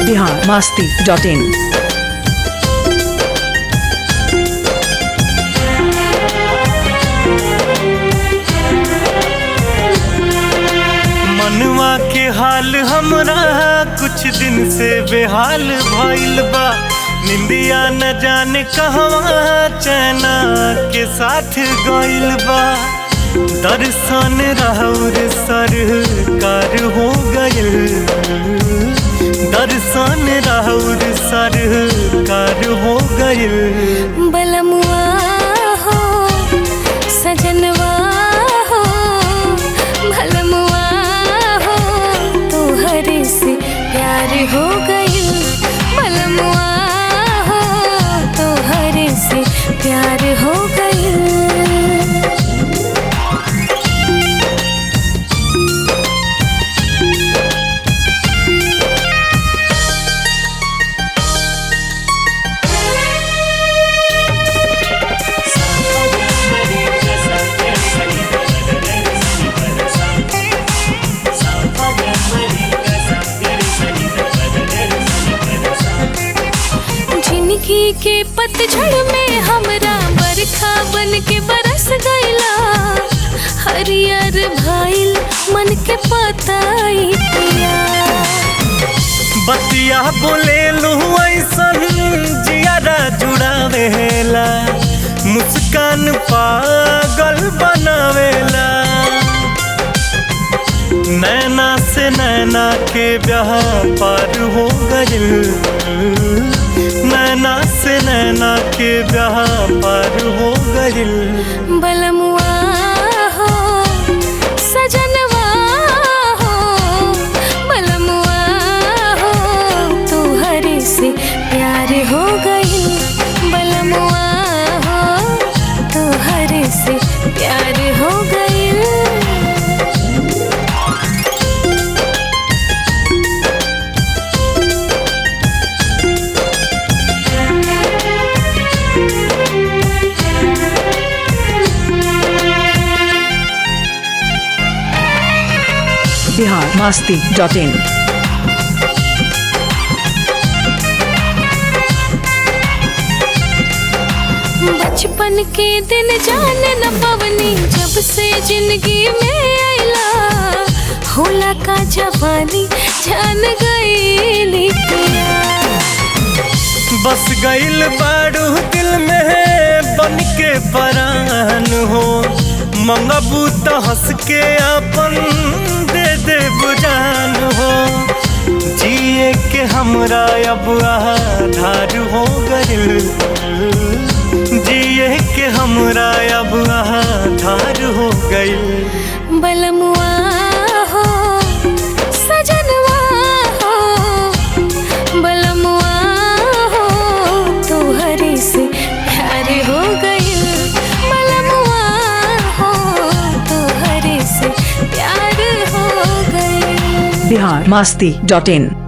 Bihar Masti dot in मनवा के हाल हमरा कुछ दिन से बेहाल भइल बा निंदिया न जाने कहवा चैना के साथ गइल बा दर्शन राउर सरकार हो गइल दर्शन राउर सरकार हो गइल बलमुआ हो सजनवा हो भलमुआ हो तोहरे से प्यार हो गइल बलमुआ हो तोहरे से प्यार हो गइल जिंदगी के पतझड़ में हमरा बरखा बन के बरस गईला हरियर भाईल मन के पताई पिया बतिया बोले लू ऐसन जियारा जुड़ावेला मुस्कान पागल बनावेला नैना से नैना के ब्याह पार हो गइल नैना से नैना के ब्याह पार हो गइल बलमुआ हो सजनवा हो बलमुआ हो तोहरे से प्यार हो गई बलमुआ हो तोहरे से प्यार हो गई बिहार मास्ती डॉट इन बचपन के दिन जान न पवनी जब से जिंदगी में आइला होला का जवानी जान गई बस गइल बाड़ू दिल में बन के परान हो मंगबू तो हंस के अपन दे दे बुझान हो जिए के हमरा अब आधार हो गइल जिए के हमरा अब आधार हो गइल बलमुआ हो सजनवा हो बलमुआ हो तोहरे से प्यार हो गई बलमुआ हो तोहरे से प्यार हो गई बिहार मास्ती डॉट इन